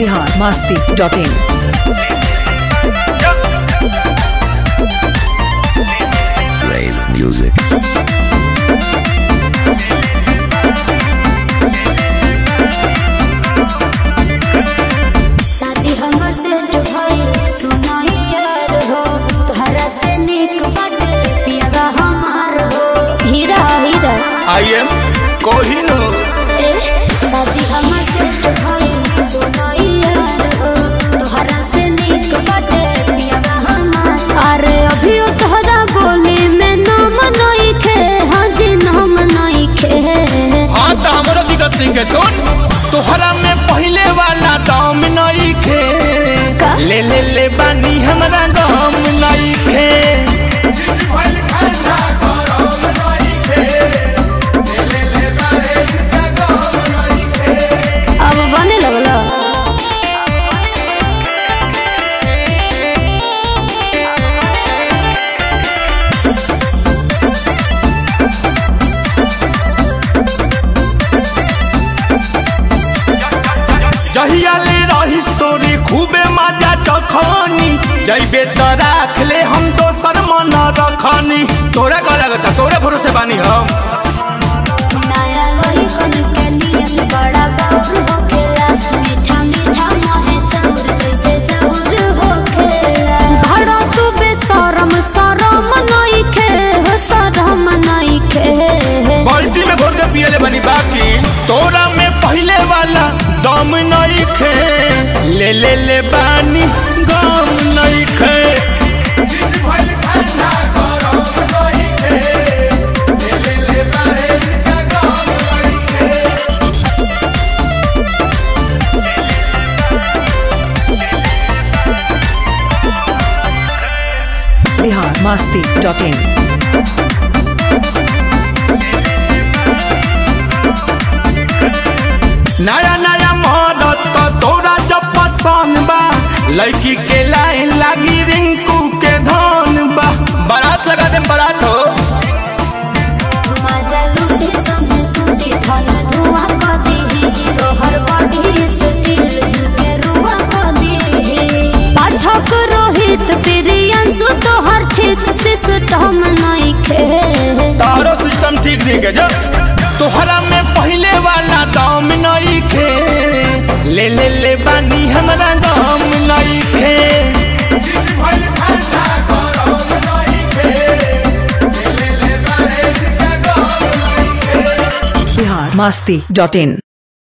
Bihar Masti dot in Rave music. शादी हमर से जो भइल सुनाई यार हो तोहरा से निक बाटे पियावा हमार हो हीरा हीरा आई एम कोहिनूर ए शादी हमर से जो भइल सुनाई यार हो तोहरा से निक बाटे पियावा हमार अरे अभी तोहरा बोली में नाम नहीं खे हाँ जी नाम नहीं खे हाँ तो हमरो दिक्कत नहीं के सुन तोहरा में पहले वाला दाम नहीं खे का? ले ले ले बानी हमरा दाम नहीं खे अब बने लगला जहिया ले रही तोरी खूबे मजा चखनी जइबे तो राख ले हम दोसर मन रखनी तोरा का लगता तोरे भरोसे बानी हम नया लोही कन के नियत बड़ा बाउर होखेला मीठा मीठा मोहे चाउर जैसे चाउर होखेला भड़ा तू बेशरम शरम नहीं खे हो शरम नहीं खे बाल्टी में घोर के पियले बनी बाकी तोरा में पहले वाला दम नहीं खे ले ले ले बानी गम नहीं खे बिहार मास्ती डॉट इन नया नया मदद तो तोरा जब पसंद बा लड़की के लाइन लागी रिंकू के धन बा बारात लगा दे बारात हो मजा लूटे संगे सुती धन धुआं क दीही तोहर बॉडी से दिल के रुआ क दीही पाठक रोहित प्रियंसु तोहर ठीक सिस्टम नहीं खे तारो सिस्टम ठीक नहीं के जब तोहरा में पहले वाला दाम नहीं खे ले ले ले बानी हमरा दाम नहीं खे बिहार मास्ती डॉट इन